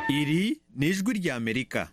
iri ni ijwi ry'amerika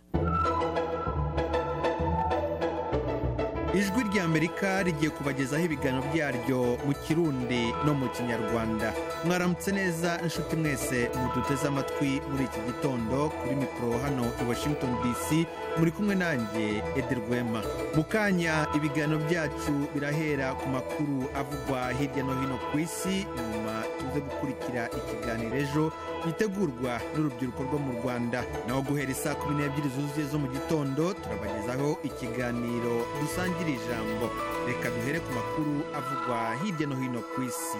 ijwi ry'amerika rigiye kubagezaho ibiganiro byaryo mu kirundi no mu kinyarwanda mwaramutse neza inshuti mwese muduteze amatwi muri iki gitondo kuri mikoro hano i washington dc muri kumwe nanjye Eder Rwema mu kanya ibiganiro byacu birahera ku makuru avugwa hirya no hino ku isi nyuma tuze gukurikira ikiganiro ejo gitegurwa n'urubyiruko rwo mu rwanda naho guhera isaa kumi n'ebyiri zuzuye zo mu gitondo turabagezaho ikiganiro dusangira ijambo reka duhere ku makuru avugwa hirya no hino ku isi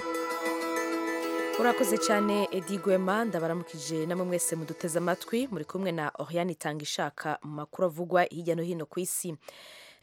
urakoze cyane edi gwema ndabaramukije namwe mwese muduteze amatwi muri kumwe na oriane itanga ishaka mu makuru avugwa hirya no hino ku isi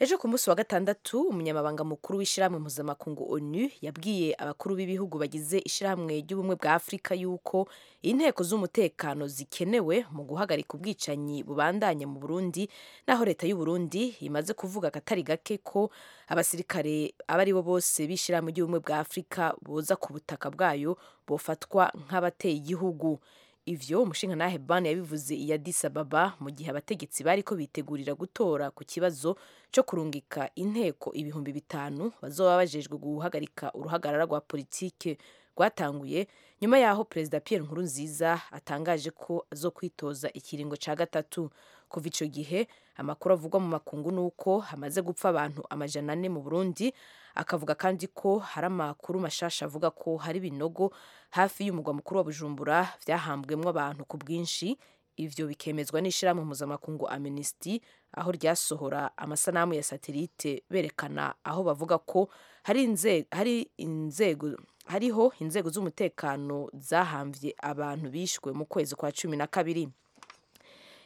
ejo ku munsi wa gatandatu umunyamabanga mukuru w'ishyirahamwe mpuzamakungu onu yabwiye abakuru b'ibihugu bagize ishyirahamwe ry'ubumwe bwa afurika yuko inteko z'umutekano zikenewe mu guhagarika ubwicanyi bubandanya mu burundi naho leta y'u Burundi imaze kuvuga akatari gake ko abasirikare abo ari bo bose b'ishyirahamwe ry'ubumwe bwa afurika boza ku butaka bwayo bofatwa nk'abateye igihugu ivyo umushingantahe ban yabivuze iya Addis Ababa mu gihe abategetsi bariko bitegurira gutora ku kibazo cyo kurungika inteko ibihumbi bitanu bazoba bajejwe guhagarika uruhagarara rwa politike rwatanguye nyuma yaho perezida Pierre Nkurunziza atangaje ko azokwitoza ikiringo ca gatatu kuva ico gihe amakuru avugwa mu makungu nuko hamaze gupfa abantu amajana ane mu Burundi akavuga kandi ko hari amakuru mashasha avuga ko hari ibinogo hafi y'umugwa mukuru wa Bujumbura byahambwemo abantu ku bwinshi ivyo bikemezwa n'ishyirahamwe mpuzamakungu Amnesty aho ryasohora amasanamu ya satelite berekana aho bavuga ko hari inzego hari inzego hariho inzego z'umutekano zahambye abantu bishwe mu kwezi kwa cumi na kabiri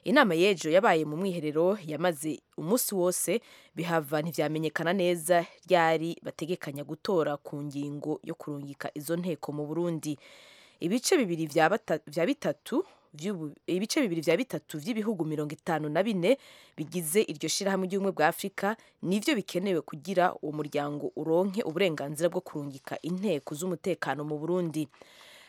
inama y'ejo yabaye mu mwiherero yamaze umunsi wose bihava ntibyamenyekana neza ryari bategekanya gutora ku ngingo yo kurungika izo nteko mu burundi ibice bibiri bya bitatu ibice bibiri bya bitatu by'ibihugu mirongo itanu na bine bigize iryo shyirahamwe ry'ubumwe bwa afurika nibyo bikenewe kugira uwo muryango uronke uburenganzira bwo kurungika inteko z'umutekano mu burundi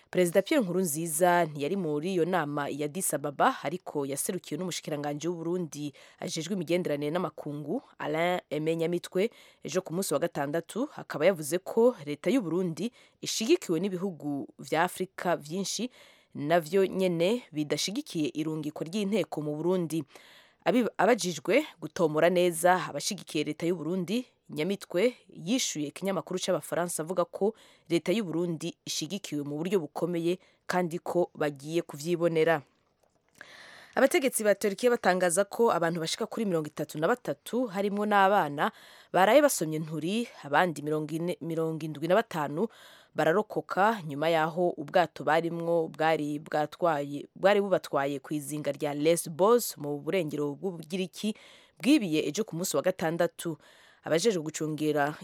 perezida Pierre Nkurunziza ntiyari muri iyo nama ya Addis Ababa ariko yaserukiwe n'umushikiranganji w'u Burundi ajejwe imigenderanire n'amakungu Alain Aime Nyamitwe ejo ku munsi wa gatandatu akaba yavuze ko leta y'u Burundi ishigikiwe n'ibihugu vya Afrika vyinshi navyo nyene bidashigikiye irungikwa ry'inteko mu Burundi abajijwe gutomora neza abashigikiye leta y'u Burundi nyamitwe yishuye ikinyamakuru cy'abafaransa avuga ko leta y'u Burundi ishigikiwe mu buryo bukomeye kandi ko bagiye kubyibonera abategetsi ba Turkiya batangaza ko abantu bashika kuri mirongo itatu na batatu harimo n'abana baraye basomye nturi abandi mirongo indwi na batanu bararokoka nyuma yaho ubwato barimwo bwari bwatwaye bwari bubatwaye ku izinga rya Lesbos mu burengero bw'ubugiriki bwibiye ejo ku munsi wa gatandatu abajejwe gucungira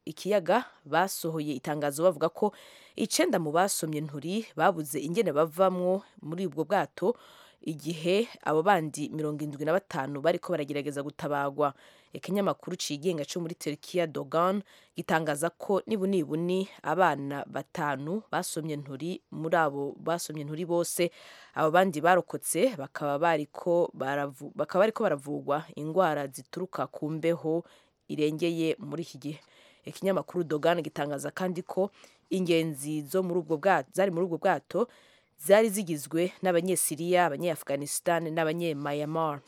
ikiyaga basohoye itangazo bavuga ko icenda mu basomye nturi babuze ingene bavamwo muri ubwo bwato igihe abo bandi mirongo indwi na batanu bariko baragerageza gutabagwa ikinyamakuru cigenga co muri Turkiya Dogan gitangaza ko nibunibuni abana batanu basomye nturi muri abo basomye nturi bose abo bandi barokotse bakaba bariko baravu bakaba bariko baravugwa ingwara zituruka ku mbeho irengeye muri iki gihe ikinyamakuru Dogan gitangaza kandi ko ingenzi zo muri ubwo bwato zari muri ubwo bwato zari zigizwe n'abanyesiriya abanyeafghanistan n'abanyemayamar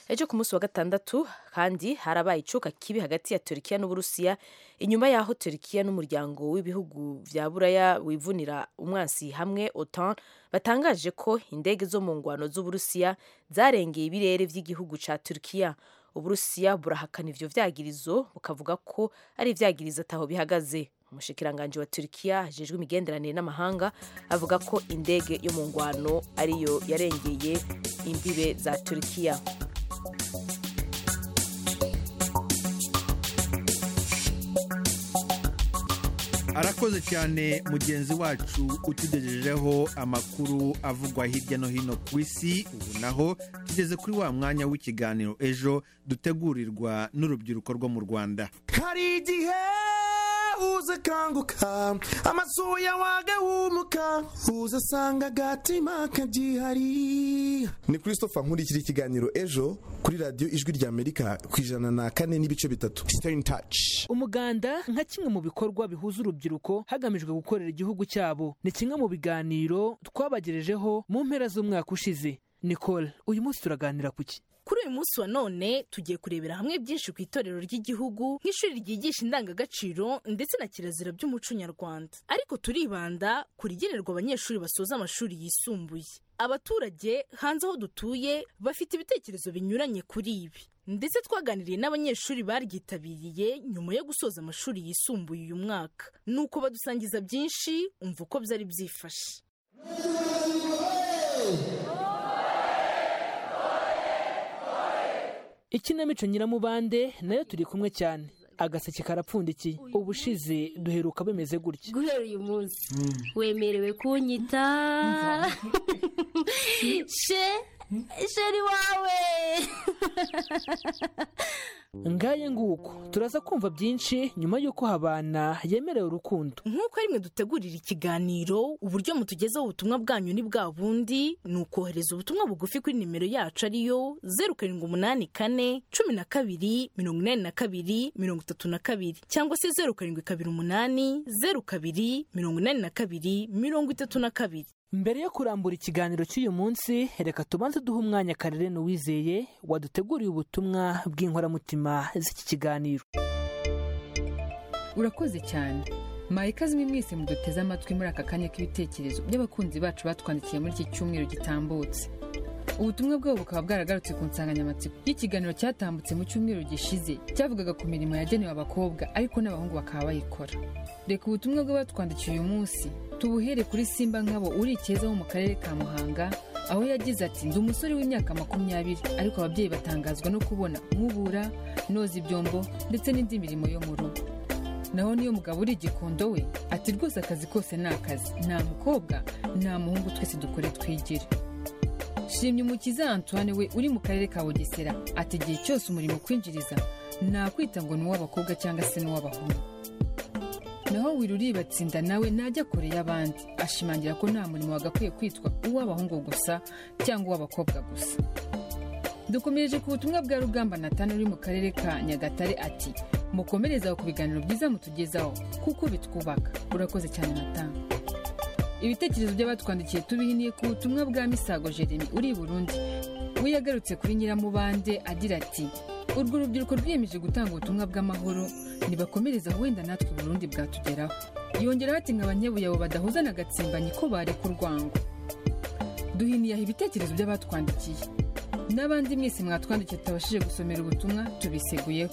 ejo ku munsi wa gatandatu kandi harabaye icuka kibi hagati ya turkiya n'uburusiya inyuma y'aho turkiya n'umuryango w'ibihugu vya buraya wivunira umwansi hamwe otan batangaje ko indege zo mu ngwano z'uburusiya zarengeye ibirere vy'igihugu ca turkiya uburusiya burahakana ivyo vyagirizo bukavuga ko ari ivyagirizo ataho bihagaze umushikiranganji wa Turkiya ajejwe imigenderanire n'amahanga avuga ko indege yo mu ngwano ariyo yarengeye imbibe za Turkiya arakoze cyane mugenzi wacu utugejejeho amakuru avugwa hirya no hino ku isi ubu naho tugeze kuri wa mwanya w'ikiganiro ejo dutegurirwa n'urubyiruko rwo mu rwanda hari igihe uza kanguka amasuya wagahumuka uza asanga agatima kagihari ni christopher nkurikira ikiganiro ejo kuri radiyo ijwi rya amerika ku ijana na kane n'ibice bitatu stay in touch umuganda nka kimwe mu bikorwa bihuza urubyiruko hagamijwe gukorera igihugu cyabo ni kimwe mu biganiro twabagejejeho mu mpera z'umwaka ushize nicole uyu munsi turaganira ku ki kuri uyu munsi wa none tugiye kurebera hamwe byinshi ku itorero ry'igihugu nk'ishuri ryigisha indangagaciro ndetse na kirazira by'umuco nyarwanda ariko turibanda ku rigenerwa abanyeshuri basoza amashuri yisumbuye abaturage hanze aho dutuye bafite ibitekerezo binyuranye kuri ibi ndetse twaganiriye n'abanyeshuri baryitabiriye nyuma yo gusoza amashuri yisumbuye uyu mwaka nuko badusangiza byinshi umva uko byari byifashe ikinamico nyiramubande nayo turi kumwe cyane agaseke karapfundikiye ubushize duheruka bimeze gutya guhera uyu munsi wemerewe kunyita she sheri wawe ngaye nguko turaza kumva byinshi nyuma y'uko habana yemerewe urukundo nk'uko rimwe dutegurira ikiganiro uburyo mutugezaho ubutumwa bwanyu ni bwa bundi ni ukohereza ubutumwa bugufi kuri nimero yacu ariyo zeru karindwi umunani kane cumi na kabiri mirongo inani na kabiri mirongo itatu na kabiri cyangwa se zeru karindwi kabiri umunani zeru kabiri mirongo inani na kabiri mirongo itatu na kabiri mbere yo kurambura ikiganiro cy'uyu munsi reka tubanze duhe umwanya karere n'uwizeye waduteguriye ubutumwa bw'inkoramutima z'iki kiganiro urakoze cyane mwayikazimwe mwese muduteze amatwi muri aka kanya k'ibitekerezo by'abakunzi bacu batwandikiye muri iki cyumweru gitambutse ubutumwa bwabo bukaba bwaragarutse ku nsanganyamatsiko y'ikiganiro cyatambutse mu cyumweru gishize cyavugaga ku mirimo yagenewe abakobwa ariko n'abahungu bakaba bayikora reka ubutumwa bw'abatwandikiye uyu munsi tubuhere kuri simba nkabo uri ikeza wo mu karere ka muhanga aho yagize ati ndi umusore w'imyaka makumyabiri ariko ababyeyi batangazwa no kubona nkubura noza ibyombo ndetse n'indi mirimo yo mu rugo naho niyo mugabo uri igikondo we ati rwose akazi kose ni akazi nta mukobwa nta muhungu twese dukore twigire shimye umukiza antoine we uri mu karere ka bugesera ati igihe cyose umurimo ukwinjiriza nakwita ngo ni uw'abakobwa cyangwa se n'uw'abahungu naho wiruri batsinda nawe najya kure y'abandi ashimangira ko nta murimo wagakwiye kwitwa uw'abahungu gusa cyangwa uw'abakobwa gusa dukomereje ku butumwa bwa rugamba natana uri mu karere ka nyagatare ati mukomereze aho ku biganiro byiza mutugezaho kuko bitwubaka urakoze cyane natana ibitekerezo by'abatwandikiye tubihiniye ku butumwa bwa misago jeremy uri i burundi we yagarutse kuri nyiramubande agira ati urwo rubyiruko rwiyemeje gutanga ubutumwa bw'amahoro ntibakomereza wenda natwe burundi bwatugeraho yongeraho ati ngo abanyabuyabo badahuza na gatsimbanyi ko bareka urwango duhiniye aha ibitekerezo by'abatwandikiye n'abandi mwese mwatwandikiye tutabashije gusomera ubutumwa tubiseguyeho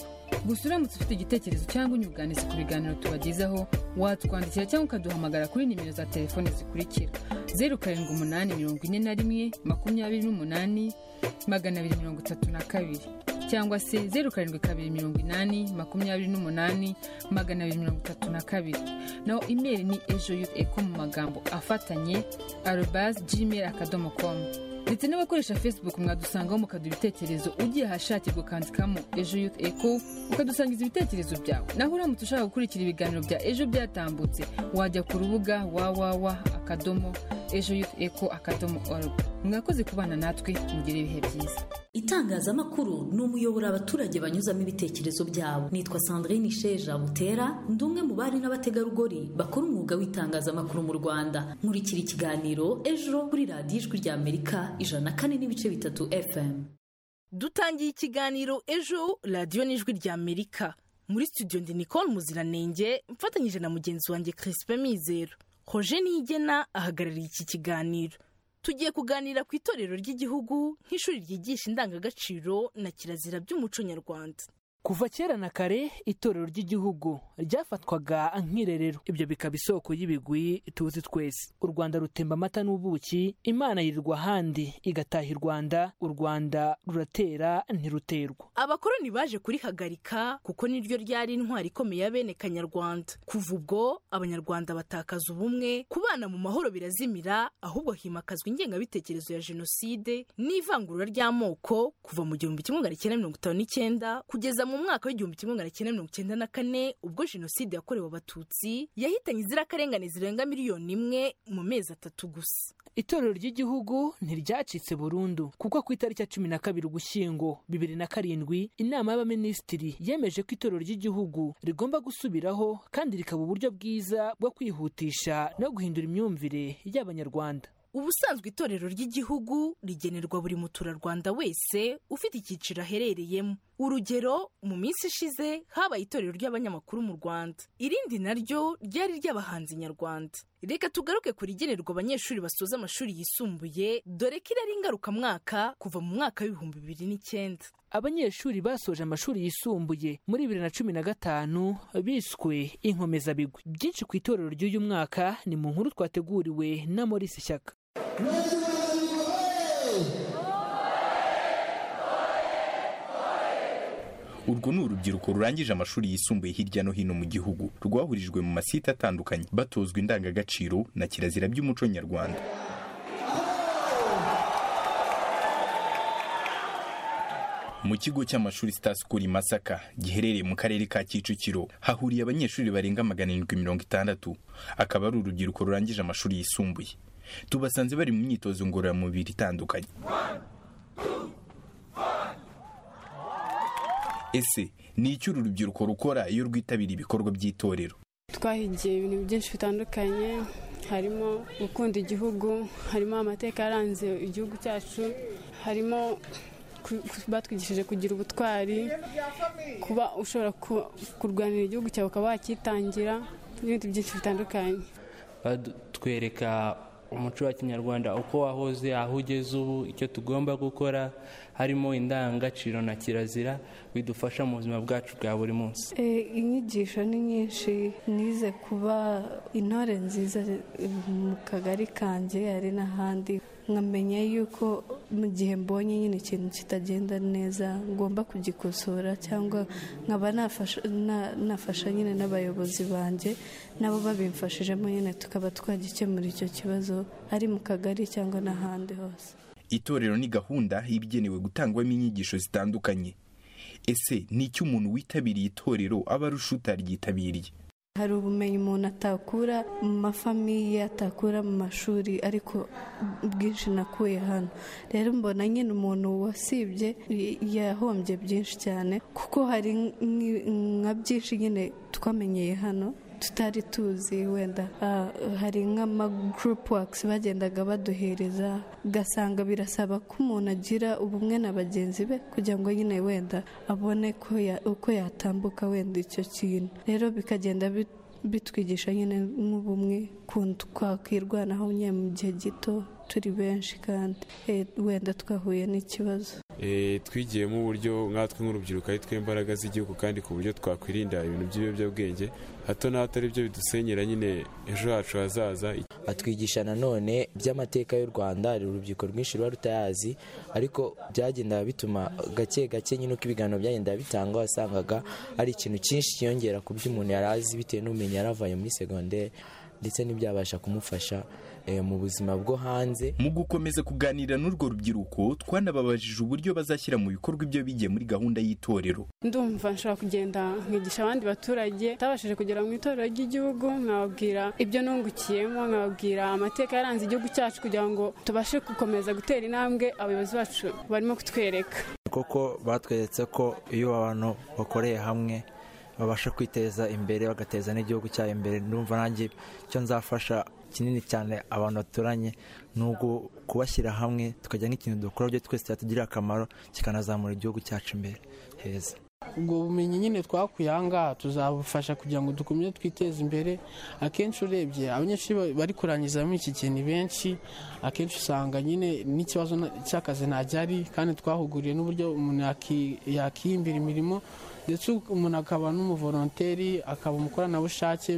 gusa uramutse ufite igitekerezo cyangwa inyunganizi ku biganiro tubagezaho watwandikira cyangwa ukaduhamagara kuri nimero za telefone zikurikira zeru karindwi umunani mirongo ine na rimwe makumyabiri n'umunani magana abiri mirongo itatu na kabiri cyangwa se zeru karindwi kabiri mirongo inani makumyabiri n'umunani magana abiri mirongo itatu na kabiri naho imeri ni ejo yuth eko mu magambo afatanye arobasi gmail akadomo komu ndetse n'abakoresha facebook mwadusangaho mukaduha ibitekerezo ugiye ahashakirwa ukandikamo ejo youth echo ukadusangiza ibitekerezo byawe naho uramutse ushaka gukurikira ibiganiro bya ejo byatambutse wajya ku rubuga www akadomo ejo youth echo akadomo org mwakoze kubana natwe mugire ibihe byiza itangazamakuru ni umuyoboro abaturage banyuzamo ibitekerezo byabo nitwa sandrine sheja butera ndi umwe mu bari n'abategarugori bakora umwuga w'itangazamakuru mu rwanda nkurikira ikiganiro ejo kuri radiyo ijwi rya amerika ijana na kane n'ibice bitatu fm dutangiye ikiganiro ejo radiyo n'ijwi rya amerika muri studio ndi nicole muziranenge mfatanyije na mugenzi wanjye crispin mizero hoje niyigena ahagarariye iki kiganiro tugiye kuganira ku itorero ry'igihugu nk'ishuri ryigisha indangagaciro na kirazira by'umuco nyarwanda kuva kera na kare itorero ry'igihugu ryafatwaga nk'irerero ibyo bikaba isoko y'ibigwi tuzi twese u rwanda rutemba amata n'ubuki imana yirirwa ahandi igataha i rwanda u rwanda ruratera ntiruterwa abakoroni baje kurihagarika kuko niryo ryari intwari ikomeye ya bene kanyarwanda kuva ubwo abanyarwanda batakaza ubumwe kubana mu mahoro birazimira ahubwo himakazwa ingengabitekerezo ya jenoside n'ivangura ry'amoko kuva mu gihumbi kimwe magana cyenda mirongo itanu n'icyenda kugeza mu mu mwaka w'igihumbi kimwe magana cyenda mirongo cyenda na kane ubwo jenoside yakorewe abatutsi yahitanye inzirakarengane zirenga miliyoni imwe mu mezi atatu gusa itorero ry'igihugu ntiryacitse burundu kuko ku itariki ya cumi na kabiri ugushyingo bibiri na karindwi inama y'abaminisitiri yemeje ko itorero ry'igihugu rigomba gusubiraho kandi rikaba uburyo bwiza bwo kwihutisha no guhindura imyumvire y'abanyarwanda ubusanzwe itorero ry'igihugu rigenerwa buri muturarwanda wese ufite icyiciro aherereyemo urugero mu minsi ishize habaye itorero ry'abanyamakuru mu rwanda irindi naryo ryari ry'abahanzi nyarwanda reka tugaruke ku rigenerwa abanyeshuri basoza amashuri yisumbuye dore ko irari ngarukamwaka kuva mu mwaka w'ibihumbi bibiri n'icyenda abanyeshuri basoje amashuri yisumbuye muri bibiri na cumi na gatanu biswe inkomezabigwi byinshi ku itorero ry'uyu mwaka ni mu nkuru twateguriwe na Maurice Shyaka urwo ni urubyiruko rurangije amashuri yisumbuye hirya no hino mu gihugu rwahurijwe mu masite atandukanye batozwa indangagaciro na kirazira by'umuco nyarwanda mu kigo cy'amashuri Star School i Masaka giherereye mu karere ka Kicukiro hahuriye abanyeshuri barenga magana arindwi mirongo itandatu akaba ari urubyiruko rurangije amashuri yisumbuye tubasanze bari mu myitozo ngororamubiri itandukanye ese ni iki uru rubyiruko rukora iyo rwitabira ibikorwa by'itorero twahigiye ibintu byinshi bitandukanye harimo gukunda igihugu harimo amateka yaranze igihugu cyacu harimo batwigishije kugira ubutwari kuba ushobora kurwanira igihugu cyawe ukaba wakitangira n'ibindi byinshi bitandukanye batwereka umuco wa kinyarwanda uko wahoze aho ugeze ubu icyo tugomba gukora harimo indangagaciro na kirazira bidufasha mu buzima bwacu bwa buri munsi inyigisho ni nyinshi nize kuba intore nziza mu kagari kanjye hari n'ahandi nkamenya yuko mu gihe mbonye nyine ikintu kitagenda neza ngomba kugikosora cyangwa nkaba nafasha nyine n'abayobozi banjye nabo babimfashijemo nyine tukaba twagikemura icyo kibazo ari mu kagari cyangwa n'ahandi hose itorero ni gahunda igenewe gutangwamo inyigisho zitandukanye ese ni iki umuntu witabiriye itorero aba arusha utaryitabiriye hari ubumenyi umuntu atakura mu mafamiye atakura mu mashuri ariko bwinshi nakuye hano rero mbona nyine umuntu wasibye yahombye byinshi cyane kuko hari nka byinshi nyine twamenyeye hano tutari tuzi wenda hari nk'amagurupu wakisi bagendaga baduhereza ugasanga birasaba ko umuntu agira ubumwe na bagenzi be kugira ngo nyine wenda abone uko yatambuka wenda icyo kintu rero bikagenda bitwigisha nyine nk'ubumwe ukuntu twakwirwanaho nyine mu gihe gito turi benshi kandi wenda twahuye n'ikibazo twigiyemo uburyo nkatwe nk'urubyiruko ari twe imbaraga z'igihugu kandi ku buryo twakwirinda ibintu by'ibiyobyabwenge hato na hato aribyo bidusenyera nyine ejo hacu hazaza batwigisha nanone by'amateka y'u rwanda hari urubyiruko rwinshi ruba rutayazi ariko byagendaga bituma gake gake nyine uko ibiganiro byagenda bitangwa wasangaga ari ikintu cyinshi cyiyongera ku byo umuntu yari azi bitewe n'ubumenyi yari avuye muri segonderi ndetse n'ibyabasha kumufasha mu buzima bwo hanze mu gukomeza kuganira n'urwo rubyiruko twanababajije uburyo bazashyira mu bikorwa ibyo bigiye muri gahunda y'itorero ndumva nshobora kugenda nkigisha abandi baturage batabashije kugera mu itorero ry'igihugu nkababwira ibyo nungukiyemo nkababwira amateka yaranze igihugu cyacu kugira ngo tubashe gukomeza gutera intambwe abayobozi bacu barimo kutwereka kuko batweretse ko iyo abantu bakoreye hamwe babasha kwiteza imbere bagateza n'igihugu cyabo imbere ndumva nanjye icyo nzafasha kinini cyane abantu baturanye ni kubashyira hamwe tukajya nk'ikintu dukora byo twese cyatugirira akamaro kikanazamura igihugu cyacu imbere heza ubwo bumenyi nyine twakuye aha ngaha tuzabufasha kugira ngo dukomeze twiteze imbere akenshi urebye abanyeshuri bari kurangiza muri iki gihe ni benshi akenshi usanga nyine n'ikibazo cy'akazi ntajyari kandi twahuguriye n'uburyo umuntu yakihimbira imirimo ndetse umuntu akaba n'umuvoronteri akaba umukoranabushake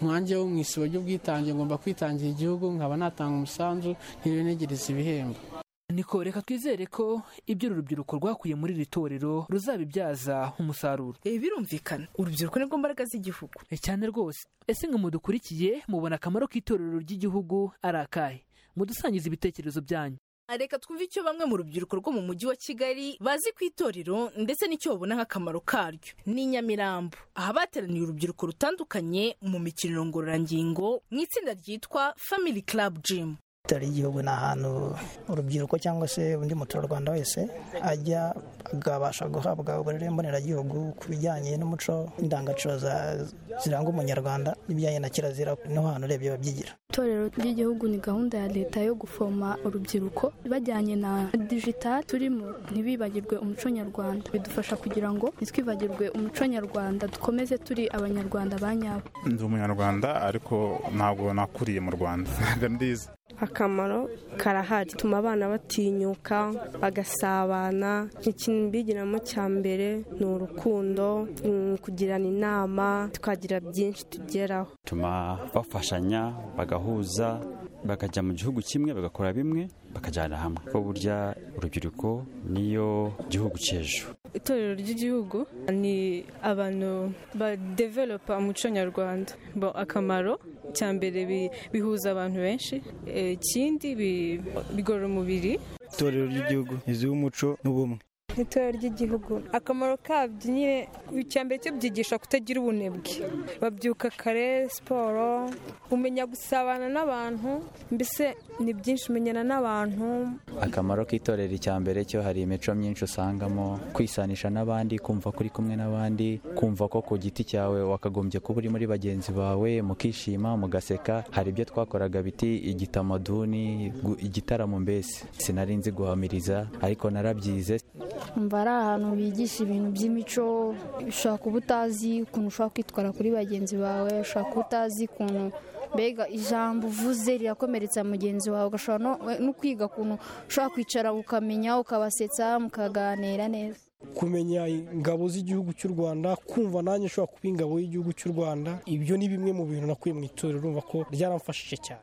nkangeho mu isibo ry'ubwitange ngomba kwitangira igihugu nkaba natanga umusanzu ntibenegereze ibihembo niko reka twizere ko ibyo urubyiruko rwakuye muri iri torero ruzabibyaza umusaruro birumvikana urubyiruko nirwo mbaraga z'igihugu cyane rwose ese ngo mudukurikiye mubona akamaro k'itorero ry'igihugu ari akahe mudusangiza ibitekerezo byanyu reka twumve icyo bamwe mu rubyiruko rwo mu mujyi wa kigali bazi ku itorero ndetse n'icyo babona nk'akamaro karyo ni nyamirambo aha bateraniye urubyiruko rutandukanye mu mikino ngororangingo mu itsinda ryitwa family club gym itorero ry'igihugu ni ahantu urubyiruko cyangwa se undi muturarwanda wese ajya akabasha guhabwa uburere mboneragihugu ku bijyanye n'umuco indangagaciro za- ziranga umunyarwanda n'ibijyanye na kirazira niho hantu urebye babyigira itorero ry'igihugu ni gahunda ya leta yo gufoma urubyiruko bajyanye na digitali turimo ntibibagirwe umuco nyarwanda bidufasha kugira ngo ntitwibagirwe umuco nyarwanda dukomeze turi abanyarwanda ba nyabo ndi umunyarwanda ariko ntabwo nakuriye mu rwanda ntabwo ndizi akamaro karahari bituma abana batinyuka bagasabana ikintu mbigiramo cya mbere ni urukundo mm, kugirana inama twagira byinshi tugeraho bituma bafashanya bagahuza bakajya mu gihugu kimwe bagakora bimwe bakajyana hamwe kuko burya urubyiruko niyo gihugu cy'ejo itorero ry'igihugu ni abantu badevelopa umuco nyarwanda bo akamaro cya mbere bi- bihuza abantu benshi Eh, ikindi bi- bigorora umubiri itorero ry'igihugu inzu y'umuco n'ubumwe itorero ry'igihugu akamaro kabyo nyine icya mbere cyo byigisha kutagira ubunebwe babyuka kare siporo umenya gusabana n'abantu mbese ni byinshi umenyana n'abantu akamaro k'itorero icya mbere cyo hari imico myinshi usangamo kwisanisha n'abandi kumva ko uri kumwe n'abandi kumva ko ku giti cyawe wakagombye kuba uri muri bagenzi bawe mukishima mugaseka hari ibyo twakoraga biti igitamaduni gu- igitaramo mbese sinari nzi guhamiriza ariko narabyize umva ari ahantu bigisha ibintu by'imico ushobora kuba utazi ukuntu ushobora kwitwara kuri bagenzi bawe ushobora kuba utazi ukuntu mbega ijambo uvuze rirakomeretsa mugenzi wawe ugashobora no- no kwiga ukuntu ushobora kwicara ukamenya ukabasetsa mukaganira neza kumenya ingabo z'igihugu cy'u rwanda kumva nanjye nshobora kuba ingabo y'igihugu cy'u rwanda ibyo ni bimwe mu bintu nakuye mu itorero urumva ko ryaramfashije cyane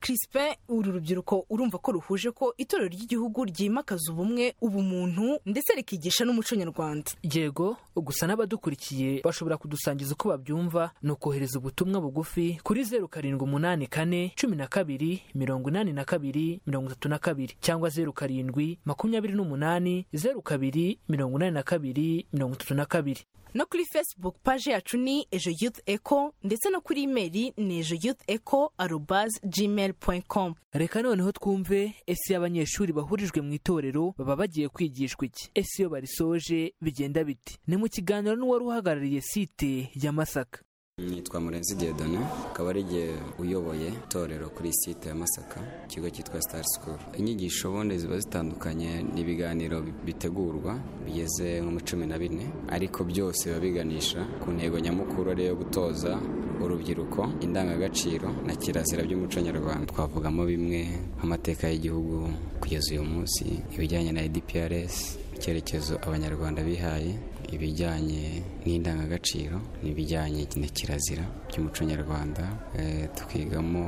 Crispin uru rubyiruko urumva ko ruhuje ko itorero ry'igihugu ryimakaza ubumwe ubumuntu ndetse rikigisha n'umuco nyarwanda yego gusa n'abadukurikiye bashobora kudusangiza uko babyumva ni ukohereza ubutumwa bugufi kuri zeru karindwi umunani kane cumi na kabiri mirongo inani na kabiri mirongo itatu na kabiri cyangwa zeru karindwi makumyabiri n'umunani zeru kabiri mirongo inani na kabiri mirongo itatu na kabiri no kuri facebook page yacu ni ejo youth echo ndetse no kuri imeri ni ejo youth echo arobaze gmail com reka noneho twumve ese iyo abanyeshuri bahurijwe mu itorero baba bagiye kwigishwa iki ese iyo barisoje bigenda biti ni mu kiganiro n'uwari uhagarariye site ya masaka Nitwa Murenzi Diedone, akaba ari igihe uyoboye itorero kuri site ya Masaka, ikigo cyitwa Star School. Inyigisho ubundi ziba zitandukanye, ni ibiganiro bi- bitegurwa bigeze nko muri cumi na bine, ariko byose biba biganisha ku ntego nyamukuru ariyo yo gutoza urubyiruko indangagaciro na kirazira by'umuco nyarwanda. Twavugamo bimwe nk'amateka y'igihugu kugeza uyu munsi, ibijyanye na EDPRS, icyerekezo abanyarwanda bihaye ibijyanye n'indangagaciro n'ibijyanye na kirazira by'umuco nyarwanda Eh, tukigamo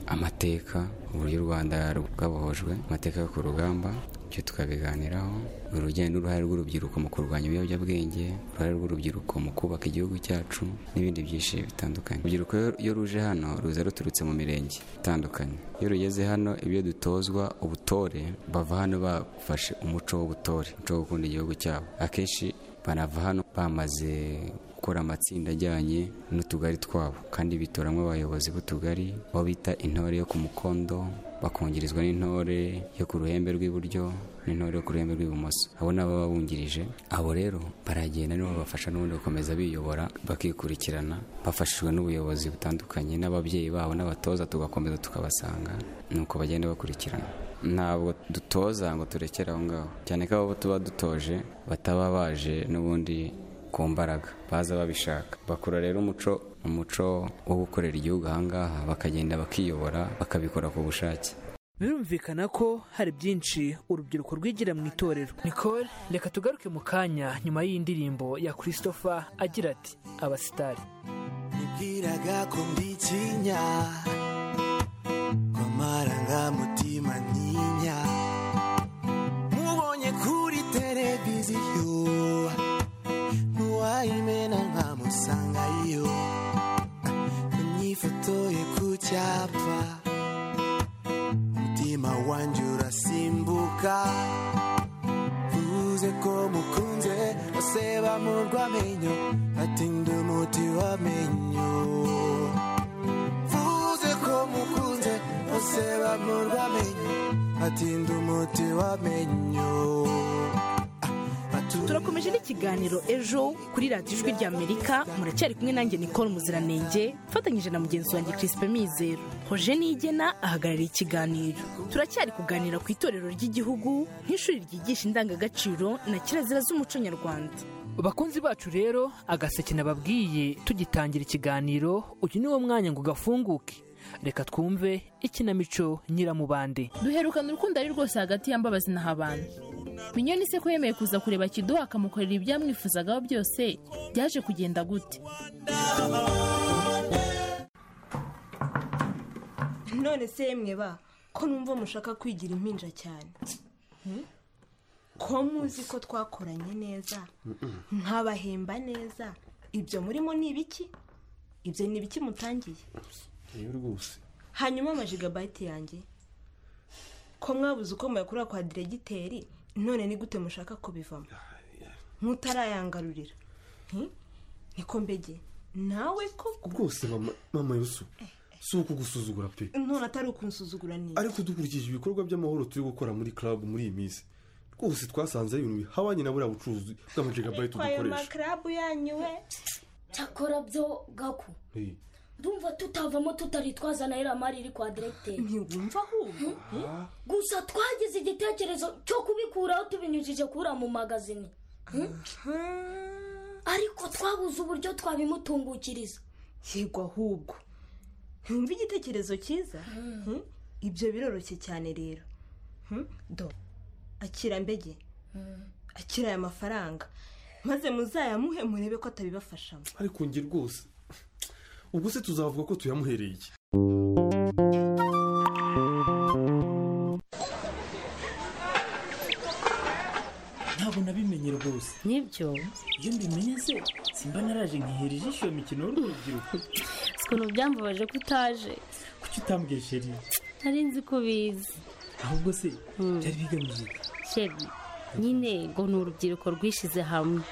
amateka uburyo u rwanda rwabohojwe amateka yo ku rugamba ibyo tukabiganiraho urugendo n'uruhare rw'urubyiruko mu kurwanya ibiyobyabwenge uruhare rw'urubyiruko mu kubaka igihugu cyacu n'ibindi byinshi bitandukanye urubyiruko iyo- iyo ruje hano ruza ruturutse mu mirenge itandukanye iyo rugeze hano ibyo dutozwa ubutore bava hano bafashe umuco w'ubutore umuco wo gukunda igihugu cyabo akenshi banava hano bamaze gukora amatsinda ajyanye n'utugari twabo kandi bitoramo abayobozi b'utugari abo bita intore yo ku mukondo bakongerezwa n'intore yo ku ruhembe rw'iburyo n'intore yo ku ruhembe rw'ibumoso abo ni ababa bungirije abo rero baragenda nibo babafasha n'ubundi gukomeza biyobora bakikurikirana bafashijwe n'ubuyobozi butandukanye n'ababyeyi babo n'abatoza tugakomeza tukabasanga nuko bagenda bakurikirana ntabwo dutoza ngo turekere aho ngaho cyane ko abo tuba dutoje bataba baje n'ubundi ku mbaraga baza babishaka bakora rero umuco umuco wo gukorera igihugu ahangaha bakagenda bakiyobora bakabikora ku bushake birumvikana ko hari byinshi urubyiruko rwigira mu itorero nicole reka tugaruke mu kanya nyuma y'indirimbo ya christopher agira ati abasitari nibwiraga ko mbitinya kw'amarangamutima ntinya mubonye kuri televiziyo n'uwayimena nkamusangayo myifotoye ku cyapa umutima wanjye urasimbuka bose bamurwa amenyo ati ndi umuti w'amenyo vuze ko mukunze bose bamurwa amenyo ati ndi umuti w'amenyo turakomeje n'ikiganiro ejo kuri radiyo ijwi ry'amerika muracyari kumwe nanjye nicole muziranenge mfatanyije na mugenzi wanjye chrispe mizero hoje nigena ahagarariye ikiganiro turacyari kuganira ku itorero ry'igihugu nk'ishuri ryigisha indangagaciro na kirazira z'umuco nyarwanda bakunzi bacu rero agaseke nababwiye tugitangira ikiganiro uyu ni wo mwanya ngo gafunguke reka twumve ikinamico nyiramubande duherukana urukundo ari rwose hagati ya mbabazi na habana minyoni se ko yemeye kuza kureba kiduha akamukorera ibyamwifuzagaho byose byaje kugenda gute none se yemwe ba ko numva mushaka kwigira impinja cyane ko muzi ko twakoranye neza ntabahemba neza ibyo murimo ni ibiki ibyo ni ibiki mutangiye rwose hanyuma amajigabayiti yanjye ko mwabuze uko muyakura kwa diregiteri none ni gute mushaka kubivamo mutarayangarurira niko mbege nawe koko rwose mama mama yusu si ukugusuzugura pe none atari ukunsuzugura neza ariko dukurikije ibikorwa by'amahoro turi gukora muri club muri iyi minsi rwose twasanze ari ibintu bihabanye na buriya bucuruzi bw'amajigabayiti ayo dukoresha makarabu yanyu we cyakora byo gako Eh, ndumva tutavamo tutari twazana iriya mari iri kwa diregiteri ntiwumva ahubwo gusa twagize igitekerezo cyo kubikuraho tubinyujije kura mu magazine Hmm? ariko twabuze uburyo twabimutungukiriza yego ahubwo ntumva igitekerezo cyiza Hmm? ibyo biroroshye cyane rero Hmm? do akira mbege akira aya mafaranga maze muzayamuhe murebe ko atabibafashamo ariko njye rwose ubwo se tuzavuga ko tuyamuhereye iki ntabwo nabimenye rwose nibyo iyo mbimenye se simba naraje nkihera ijisho iyo mikino y'urubyiruko si ukuntu byambabaje ko utaje kuki utambwiye sheri nari nzi ko ubizi ahubwo se byari bigamije iki? sheri nyine ngo ni urubyiruko rwishize hamwe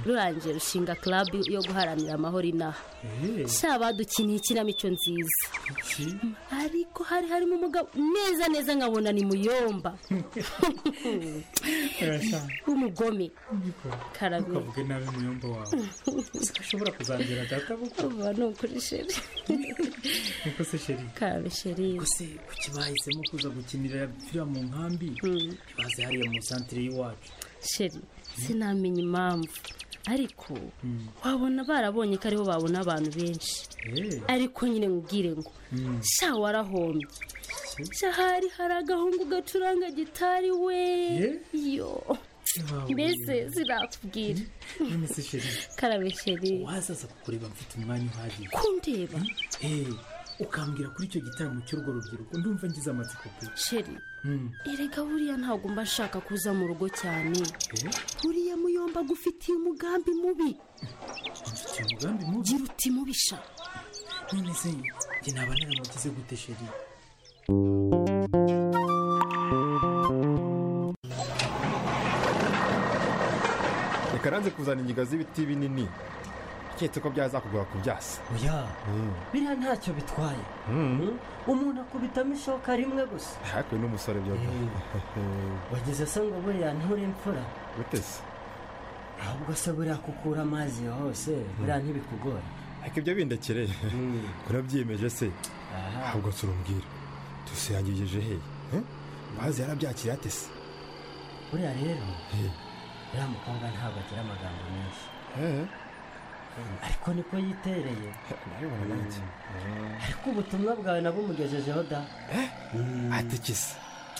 rurangiye rushinga club yo guharanira amahoro inaha Eh, sha badukiniye ikinamico nziza iki? ariko hari harimo umugabo neza neza nkabona ni muyomba Urashaka. w'umugome Niko. Karame. ntukavuge nabi muyomba wawe Ese ko ashobora kuzambera data kuko uba ni ukuri sheri niko se sheri karabe sheri gusa kuki bahisemo kuza gukinira filime mu nkambi baze hariya mu santire y'iwacu sheri sinamenya impamvu ariko wabona barabonye ko ariho babona abantu benshi Eh. ariko nyine nkubwire ngo Mm. sha warahombye sha hari hari agahungu gacuranga gitari we yo mbese zirakubwira none se sheri karabe sheri wazaza kukureba mfite umwanya uhagije kundeba Eh, ukambwira kuri icyo gitaramo cy'urwo rubyiruko ndumva ngize amatsiko pe sheri Mm. erega buriya ntabwo mba nshaka kuza mu rugo cyane Eh, buriya muyomba agufitiye umugambi mubi mfite umugambi mubi gira uti mubi sha none se njye naba naramugize gute sheri reka nanze kuzana ingiga z'ibiti binini keretse ko byazakugora ku byasi oya biriya ntacyo bitwaye umuntu akubitamo ishoka rimwe gusa hakuwe n'umusore byoga wagize se ngo buriya nture imfura gute se ahubwo se buriya kukura amazi hose buriya ntibikugora ariko ibyo bindekereye urabyiyemeje se ahubwo turumbwira dusangirije hehe Eh? bazi yarabyakiriye ate se buriya rero uriya mukobwa ntabwo agira amagambo menshi ariko niko yitereye ariko ubutumwa bwawe nabumugejejeho da atekese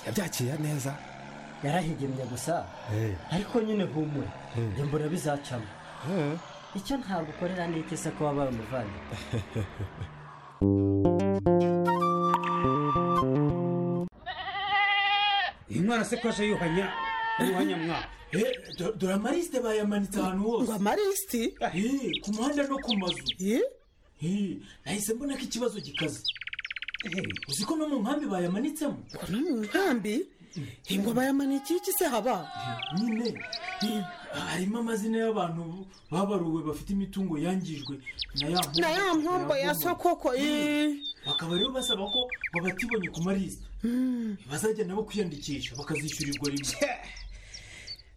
yabyakiriye neza yarahigemye gusa Eh. ariko nyine humura njye mbura bizacamo icyo ntabwo ukorera ni iki se ko wabaye umuvandimwe uyu mwana se ko aje yuhanya yuhanya mwaka dore amarisite bayamanitse ahantu hose ngo amarisite ku muhanda no ku mazu Eh, nahise mbona ko ikibazo gikaze uzi ko no mu nkambi bayamanitsemo no mu nkambi ingoma ya manikiki se haba nyine eh, harimo amazina y'abantu babaruwe bafite imitungo yangijwe na ya mpombo- na ya mpombo ya sokoko eh. bakaba rero basaba ko babatibonye ku marisita Mm. bazajya nabo kwiyandikisha bakazishyurirwa rimwe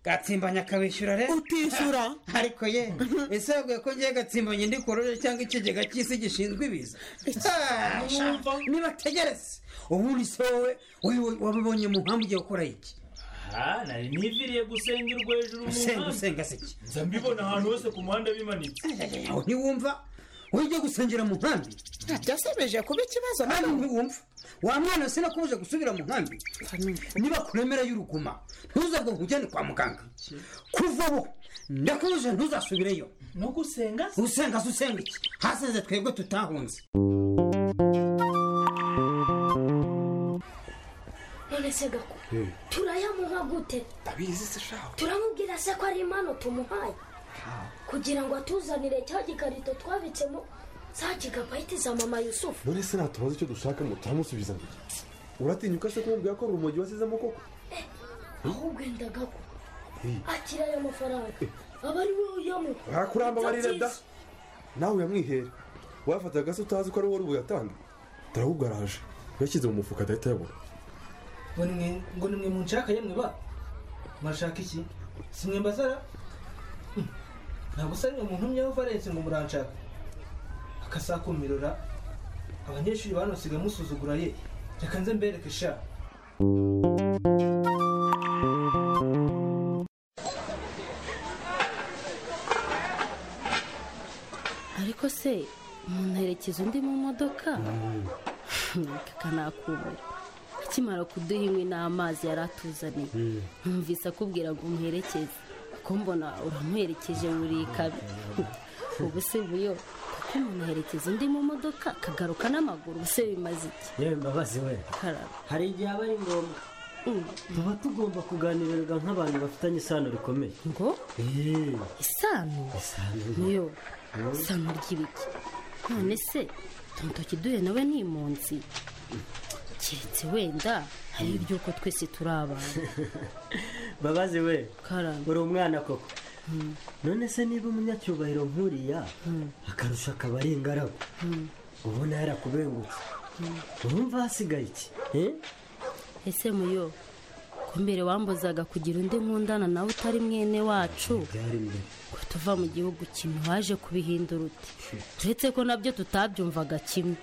gatsimba nyakabishyura rero utishyura ariko ye ese yaguye ko ngiye gatsimba nyine korore cyangwa ikigega cy'isi gishinzwe ibiza Ah, sha, nibategereze ubundi se wowe wowe wabibonye mu mpamvu ugiye gukora iki aha nari niviriye gusengerwa hejuru mu usenga muhanda usenga se iki nza mbibona ahantu hose ku muhanda bimanitse aho ntiwumva ujye gusengera mu nkambi byasebeje kuba ikibazo kandi ntiwumva wa mwana sinakubuje gusubira mu nkambi niba kuremera y'uruguma ntuzabwo nkujyane kwa muganga kuva ubu ndakubuje ntuzasubireyo no gusenga se? usenga se usenga iki hasenze twebwe tutahunze none se gako turayamuha gute ndabizi se shaho turamubwira se ko ari impano tumuhaye kugira ngo atuzanire cya gikarito twabitsemo za gigabayiti za mama yusufu none se natubaza icyo dushakamo turamusubiza ngo iki? uratinyuka se kumubwira ko urumogi wasizemo koko ahubwo wenda gako Eh. akira aya mafaranga aba ari we uyamuha wakuramba amarira da nawe uyamwihera wafataga se utazi ko ari wowe uri buyatanga turawugaraje yashyize mu mufuka adahita yabura ngo nimwe ngo nimwe munshaka yemwe ba murashaka iki si mwe mbasara Hmm. ntabwo usaba umuntu umwe valensi ngo muranshaka akasakumirora abanyeshuri banosiga musuzugura ye reka nze mbereke sha ariko se umuntu aherekeza undi mu modoka kakanakumira akimara kuduha inkwi n'amazi yari atuzaniye numvise akubwira ngo umuherekeze kuko mbona uramuherekeje muri kabi ubu se buyo kuko umuntu aherekeza undi mu modoka akagaruka n'amaguru ubu se bimaze iki yewe mbabazi we karaba hari igihe aba ari ngombwa tuba tugomba kuganirirwa nk'abantu bafitanye isano rikomeye ngo isano niyo isano ry'ibiki none se tuntoki duhe nawe ni impunzi keretse wenda hari iry'uko twese turi abantu mbabazi we karamba uri umwana koko none se niba umunyacyubahiro nkuriya akarusho akaba ari ingaragu ubona yarakubengutse urumva hasigaye iki eh? ese muyo ko mbere wambuzaga kugira undi nkundana nawe utari mwene wacu ko tuva mu gihugu kimwe waje kubihindura uti uretse ko nabyo tutabyumvaga kimwe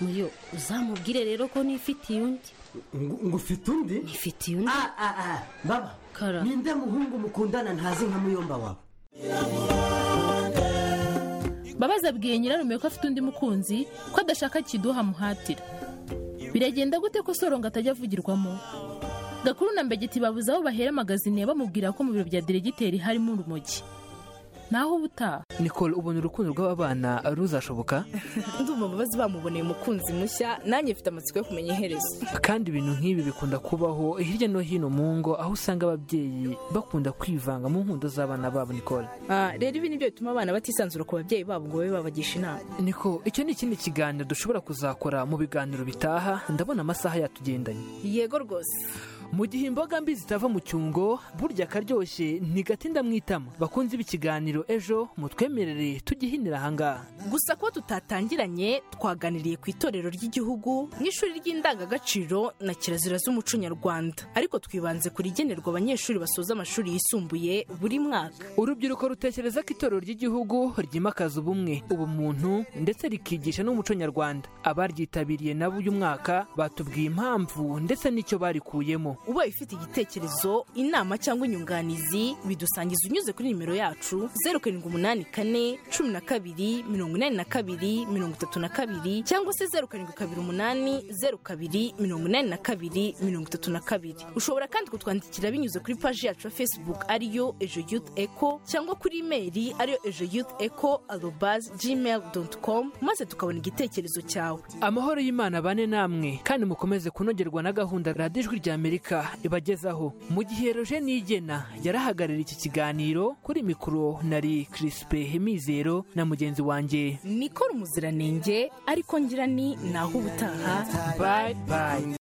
muyo uzamubwire rero ko nifitiye undi ngo ufite undi nifitiye undi baba ninde muhungu mukundana ntazi nka muyomba wawe babaza abwiye nyirarume ko afite undi mukunzi ko adashaka kiduha amuhatira biragenda gute ko soronga atajya avugirwamo gakuru na mbegeti babuze aho bahera magazine bamubwira ko mu biro bya diregiteri harimo urumogi naho ubutaha nicole ubona urukundo rw'aba bana ruzashoboka ndumva ababazi bamuboneye umukunzi mushya nanjye mfite amatsiko yo kumenya iherezo kandi ibintu nk'ibi bikunda kubaho hirya no hino mu ngo aho usanga ababyeyi bakunda kwivanga mu nkundo z'abana babo nicole Ah, rero ibi nibyo bituma abana batisanzura ku babyeyi babo ngo babe babagisha inama niko icyo ni ikindi kiganiro dushobora kuzakora mu biganiro bitaha ndabona amasaha yatugendanye yego rwose mu gihe imboga mbi zitava mu cyungo burya akaryoshye ntigatinda mwitama bakunze ibikiganiro ejo mutwemerere tugihinira ahangaha gusa kuba tutatangiranye twaganiriye ku itorero ry'igihugu n'ishuri ry'indangagaciro na kirazira z'umuco nyarwanda ariko twibanze ku rigenerwa abanyeshuri basoza amashuri yisumbuye buri mwaka urubyiruko rutekereza ko itorero ry'igihugu ryimakaza ubumwe ubumuntu ndetse rikigisha n'umuco nyarwanda abaryitabiriye nabo uyu mwaka batubwiye impamvu ndetse n'icyo barikuyemo ubaye ufite igitekerezo inama cyangwa inyunganizi bidusangiza unyuze kuri nimero yacu zeru karindwi umunani kane cumi na kabiri mirongo inani na kabiri mirongo itatu na kabiri cyangwa se zeru karindwi kabiri umunani zeru kabiri mirongo inani na kabiri mirongo itatu na kabiri ushobora kandi kutwandikira binyuze kuri paji yacu ya facebook ariyo ejo youth eco cyangwa kuri imeri ariyo ejo youth eco arobazi gmail doti com maze tukabona igitekerezo cyawe amahoro y'imana bane namwe kandi mukomeze kunogerwa na gahunda radiyo ijwi rya amerika ibagezaho mu gihe roje nigena yarahagarariye iki kiganiro kuri mikoro nari kirisipe hemizero na mugenzi wanjye nikora umuziranenge ariko ngira ni naho ubutaha bayi bayi